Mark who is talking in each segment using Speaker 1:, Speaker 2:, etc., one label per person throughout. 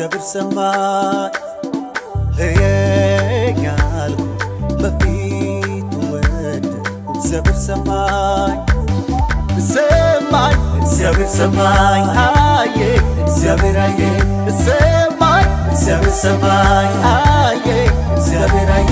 Speaker 1: እግዚአብሔር ሰማኝ እየኛልኩ በፊቱ ወደ እግዚአብሔር ሰማኝ ሰማኝ እግዚአብሔር ሰማኝ አየ እግዚአብሔር አየ ሰማኝ እግዚአብሔር ሰማኝ አየ እግዚአብሔር አየ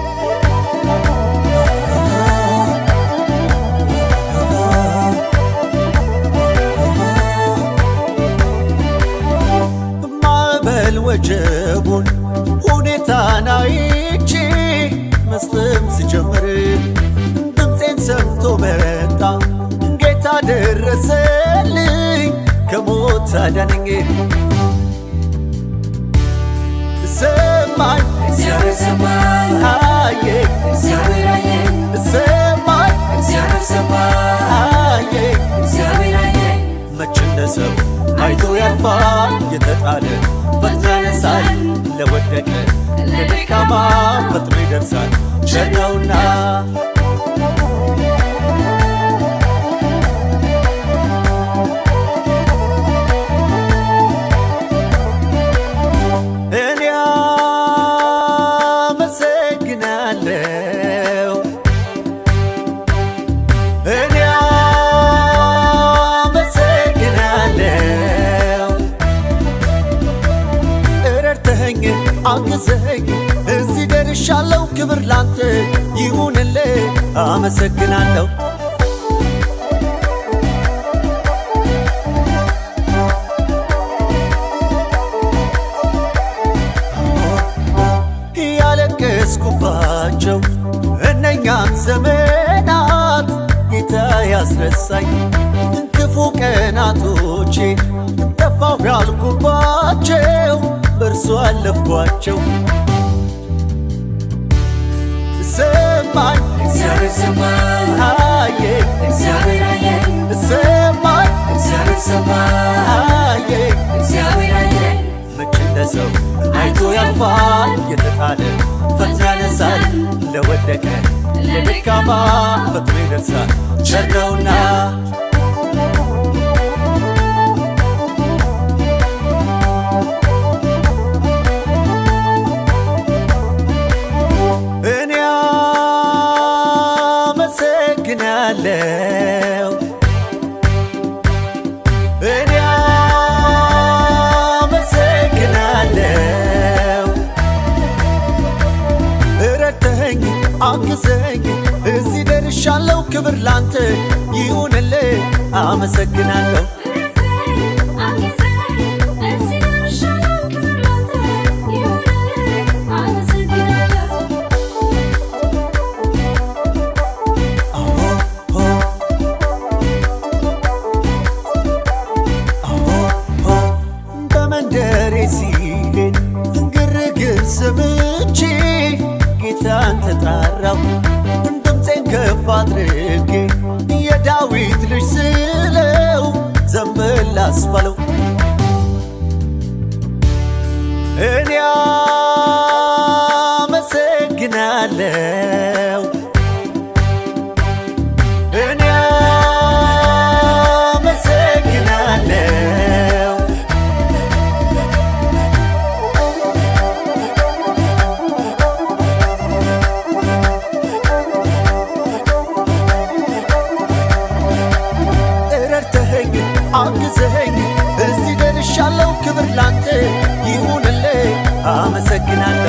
Speaker 1: ማዕበል ወጀቡን ሁኔታን አይቼ መስለም ስጀምር ድምፄን ሰምቶ መጣ ጌታ ደረሰልኝ ከሞት አዳነኝ ሰማኝ
Speaker 2: እግዚአብሔር ሰማኝ
Speaker 1: አየ
Speaker 2: እግዚአብሔር አየ
Speaker 1: ሰማኝ
Speaker 2: እግዚአብሔር ሰማኝ
Speaker 1: አየ
Speaker 2: እግዚአብሔር አየ
Speaker 1: መች እንደ ሰው አይቶ ያልፋል የተጣለ ፈጥኖ ያነሳል ለወደቀ ለደካማ ፈጥኖ ይደርሳል ቸር ነውና እኔ አመሰግናለሁ እኔ አመሰግናለሁ ረድተኸኝ አግዘኸኝ እዚህ ደርሻለሁ ክብር ላንተ ይሁንልህ አመሰግናለሁ ያለቀስኩባቸው እነኛን ዘመናት ጌታ ያስረሳኝ ክፉ ቀናቶቼ ጠፋሁ ያልኩባቸው በእርሱ አለፍኳቸው ሰማኝ
Speaker 2: እግዚአብሔር ሰማኝ
Speaker 1: አየ
Speaker 2: እግዚአብሔር አየ
Speaker 1: ሰማኝ
Speaker 2: እግዚአብሔር ሰማኝ
Speaker 1: አየ
Speaker 2: እግዚአብሔር አየ
Speaker 1: መች እንደ ሰው አይቶ ያልፋል የተጣለ ፈጥኖ ያነሳል ለወደቀ ለደካማ ፈጥኖ ይደርሳል ቸር ነውና እኔ አመሰግናለሁ እኔ አመሰግናለሁ ረድተኸኝ አግዘኝ እዚህ ደርሻለሁ ክብር ላንተ ይሁንልህ አመሰግናለሁ በመንደሬ ሲሄድ ግርግር ሰምቼ ጌታን ተጣራው ድምፄን ከፍ አድርጌ የዳዊት ልጅ ስለው ዘንበል አስባለው እኔ አመሰግናለሁ እኔ አመሰግናለሁ ረድተኸኝ አግዘኸኝ እዚህ ደርሻለሁ ክብር ላንተ ይሁንልህ አመሰግናለሁ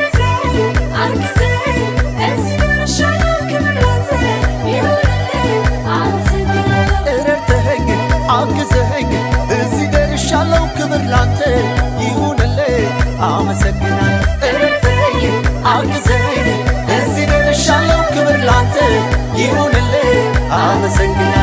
Speaker 1: ረድተኸኝ አግዘኸኝ እዚህ ደርሻለሁ ክብር ላንተ ይሁንልህ አመሰግናለሁ ረድተኸኝ አግዘኸኝ እዚህ ደርሻለሁ ክብር ላንተ ይሁንልህ አመሰግናለሁ